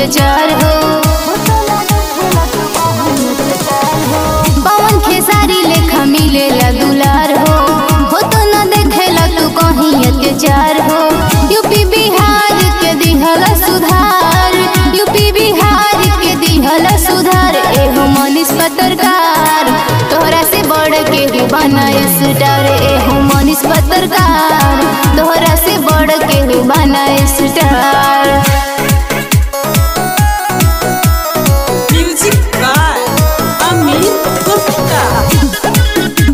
अत्याचार हो पवन खेसारी लेखा मिलेला दुलार हो हो तो न देखेला तू कहीं अत्याचार हो यूपी बिहार के दिहल सुधार यूपी बिहार के दिहल सुधार एहो मनीष पत्रकार तोहरा से बढ़ के भी बनाए स्टार एहो मनीष पत्रकार तोहरा से बढ़ के भी बनाए star Music by Amit Gupta.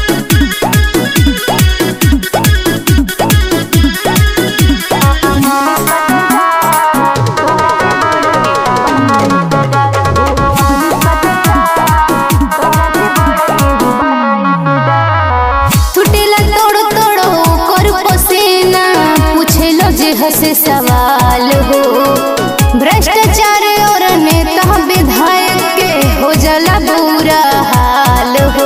छुटेला तोड़ो तोड़ो कर पसेना पूछेलो जे हसे सवाल हो भ्रष्टाचार और नेता विधायक के हो जाला बुरा हाल हो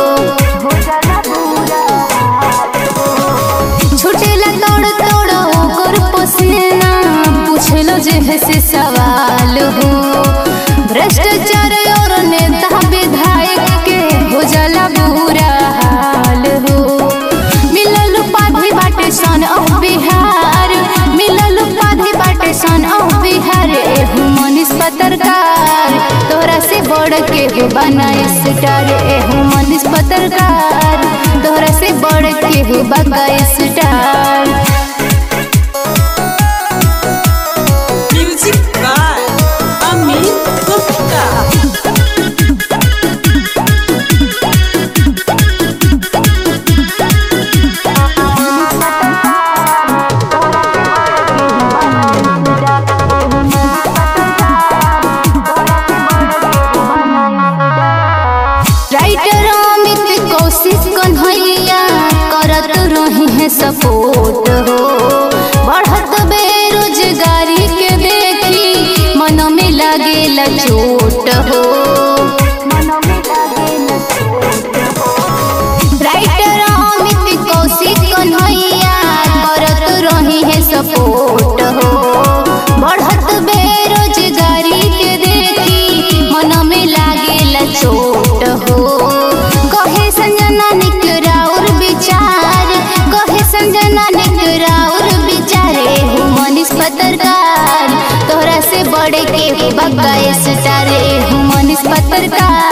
छुटेला तोड़ो तोड़ो कर पसेना पूछेलो जे हसे सवाल हो भ्रष्टाचार और नेता विधायक के हो जाला बुरा हाल हो मिलल उपाधि बाटे सन ऑफ बिहार मिलल उपाधि बाटे सन ऑफ बिहार एहू मनीष पत्रकार तोरा से बढ़ के हो बनाए स्टार एहू मनीष पत्रकार तोरा से बढ़ के हो बगाए star Music by Amit Gupta. Writer Amit Kaushik कन्हैया करत रही है सपोर्ट हो बढ़त बेरोजगारी के देखी मन में लागेला चोट हो राइटर अमित कौशिक कन्हैया करत रही है सपोर्ट हो बढ़त बेरोजगारी के देखी मन में लागेला चोट हो कहे संजना निकरा और विचार कहे संजना निकरा और विचारे हो मनीष पत्रकार तोहरा से बड़े के हो बगाए स्टारे हो मनीष पत्रकार